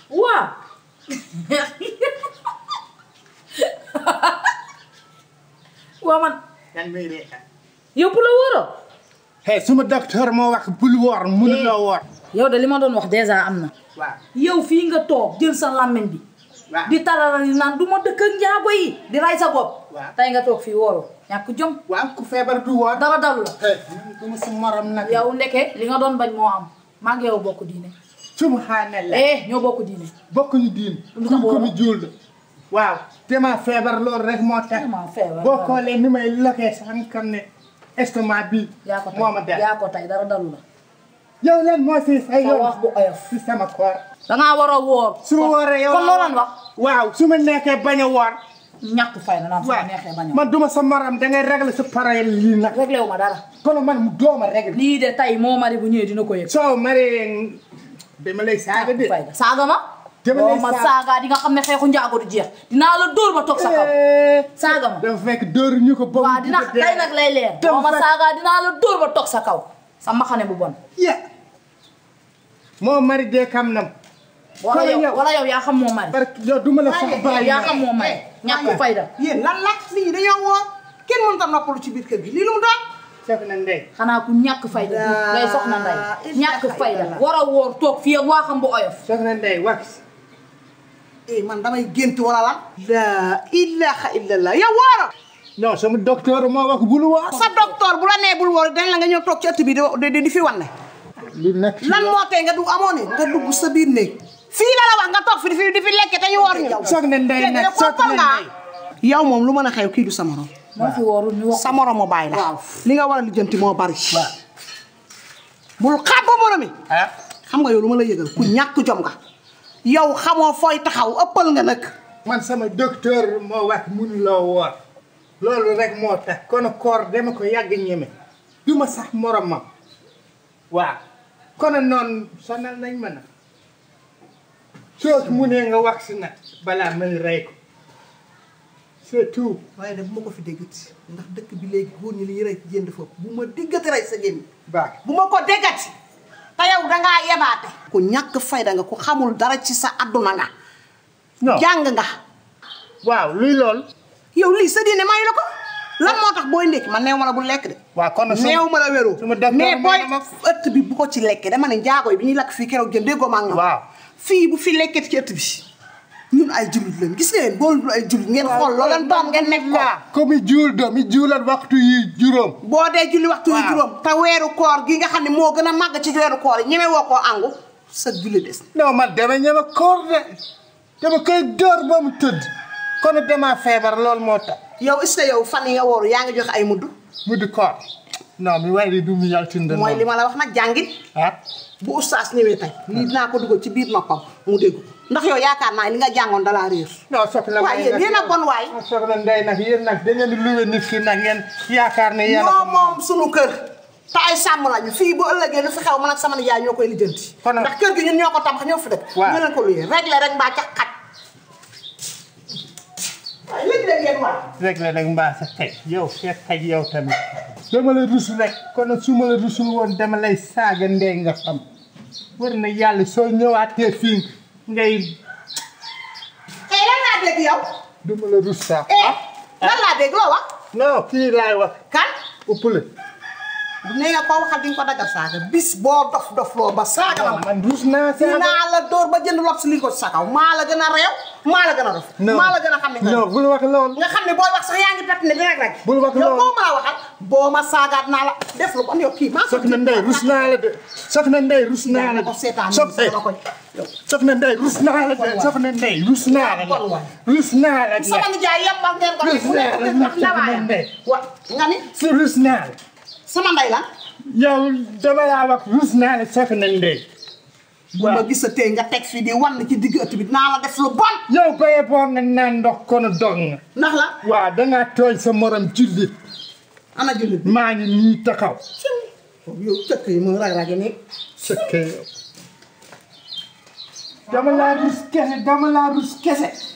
waaw waa man yan muy reetaan yow bu la wóoroo hey suma docteur moo wax bul woor mënuloo woor yow de li ma doon wax dèjà am na waaw yow fii nga toog jël sa làmmiñ bi waaw di talala ni naan du ma dëkk ak njaago yi di ray sa bopp Waaw. tey nga toog fii wóoroo ñàkk jom waaw ku feebar du woor dara dalu la hey man duma sa morom nag yow ndeke li nga doon bañ moo am maa ngi yow bokk diine subhanallah eh ñoo bokk diine bokkuñu diin Lu tax kuñ ko woor? mi juul la waaw dama feebar loolu rek moo tax Dama feebar, boo waaw. xoolee ni may lokee sax nga xam ne estomac bi yaa ko moo ma tey def yaa ko tey dara dalu la yow lan moo si say sa yoon wax bu oyof si sama koor dangaa war a woor su ma wooree yow kon loo doon wax waaw su ma nekkee bañ a woor ñàkk fay na naan su ma waaw neexee bañ a man duma sa morom da ngay régler sa parole lii nag réglé wu ma dara kono man mu dooma régler lii de tey moo mari bu ñëwee dina ko yëg soo maree dama lay saaga de fay saaga ma Dama lay boo ma saaga. saaga di nga xam ne xeexu njaago du jeex dinaa la dóor ba toog sa kaw Eh, saaga ma dafa fekk dóoru ñu ko ba mu waaw dina bëgg a dee. tey nag lay leer Dafa boo ma fekk- saaga dinaa la dóor ba toog sa kaw sa mbaxane bu bon ya moo mari dee kam nam wala Kon yow yow- wala yow yaa xam moo mari parce que yow duma la sax bàyyi yaa xam moo mari ñàkk fayda yéen lan la nit ñi dañoo woor kenn mënut a noppalu ci biir kër gi lii lu mu doon. sef na ndey xanaa ku ñàkk fayda bi ngay soxna nday Laa ñàkk ilaaha fayda illallah. war a woor toog fii ak waa xam bu oyof sef na ndey wax eh man damay gént wala lan. laa ilaha illallah yow wooro. non sama docteur moo wax bul woor sa docteur bu la nee bul woor dañ la nga ñëw toog ci ëtt bi di di di fi wan ne. lu nekk ci lan moo tee nga dugg amoo ne nga dugg sa biir néeg. fii la la wax nga toog fi di fi di fi lekke te ñu woor ñu. soog na ndey Dégg nga nag yow soog kooku na nga. ndey yow moom lu mën a xew kii du sa morom. moo fi woorul ñu wax sa morom mu bàyyi la. Waaw. li nga war a lijjanti moo bari. bul xaat ba morom mi. ah xam nga yow lu ma la yëgal ku ñàkk jom nga. yow xamoo fooy taxaw ëppal nga nag. man sama docteur moo wax mënuloo woor loolu rek moo tax kon koor dama ko yàgg ñeme du ma sax moromam waaw kon noonu sonal nañ ma nag soo mu nee nga wax si nag balaa may rey ko c'est tout waaye de bu ma ko fi déggati ndax dëkk bi léegi góor ñi li ñuy rey ci jënd foofu bu ma déggati rey sa gémmi baax bu ma ko déggati te yow dangaa yebaate ku ñàkk fayda nga ku xamul dara ci sa adduna nga non jàng nga waaw luy lool yow lii sa diine mayu la ko lan moo tax booy ndékki man neew ma la bu lekk de waaw kon nag neew ma la wéru su ma docteur mais booy moo ma- ëtt bi bu ko ci lekkee dama ne njaago yi bi ñuy lakk fii keroog jëm déggoo ma ak ñoom waaw fii bu fi lekkee ci ëtt bi ñun ay jullit leen gis ngeen boolu dul ay jullit ngeen xool loo leen doon ngeen nekk ko ko mi juul do mi juulat waxtu yi juróom boo dee julli waxtu yu Waaw. juróom te weeru koor gi nga xam ne moo gën a màgg ci weeru koor yi ñeme woo koo àngu sa julli des non man dama ñeme koor de dama koy dóor ba mu tëdd kon dama feebar loolu moo tax yow est-ce que yow fan yi nga wooru yaa ngi joxe ay mudd mu di koor non mi way di du mu yaltinde mooy li ma la wax nag jàngit ah bu ustaas ñëwee tey lii dinaa ko dugal ci biir noppam mu dégg ko ndax yow yaakaar naa li nga jàngoon dalaa réer non soxla waaye yéen yéen a bon waay soxla ndey nag yéen nag da ngeen di luwe nit ki nag ngeen yaakaar ne yéen a ñoo ko moom moom sunu kër te ay sàmm lañu fii bu ëllëgee lu fi xew man ak sama nijaay ñoo koy lijjanti Kon nag- ndax kër gi ñun ñoo ko tabax ñoo fi dëkk Waaw. ñu leen ko luyee réglé rek mbaa ca xaj waaye léegi la ngeen waay rek la rek mbaa sa xej yow fekk xej yow tamit dama la rus rek kon su ma la rusul woon dama lay saaga ndey nga xam war na yàlla soo ñëwaatee fii ngay eh lan laa dégg yow duma la rus sax eh lan laa dégg loo wax non kii laay wax kan uppale nee nga koo waxal di nga ko dagal saaga bis boo dof dof loo ba saaga ma man rus naa saaga dinaa la dóor ba jënd lob si li ko ci sa kaw maa la gën a réew maa la gën a dof non maa la gën a xam ne nga non bul wax loolu nga xam ne booy wax sax yaa ngi pett ne dina rek Bul wax yow loolu. koo mën a waxal boo ma saagaat naa la def lu bon yow kii maa ko soxna ndey rus naa la de soxna ndey rus naa la ko seetaan sox nii sama koñ soxna ndey rus naa la de soxna ndey rus naa la Kon waay. rus naa la de sama nijaay yembal ngeen ko Rus fu naa nekk la ndax soxna ndawaayam ndey wa nga ni si rus naa la sama ndey la yow dama laa wax rus naa la soxna ndey bu ma gisatee nga teg fii di wan ci digg ëtt bi dinaa la def lu bon yow baye boo nga naan ndox kono dog nga ndax la waaw dangaa tooñ sa morom jullit ana jullit bi maa ngi nii taxaw yow cëkk yi mu rag rage nii sëkke yow dama laa rus kese dama laa rus kese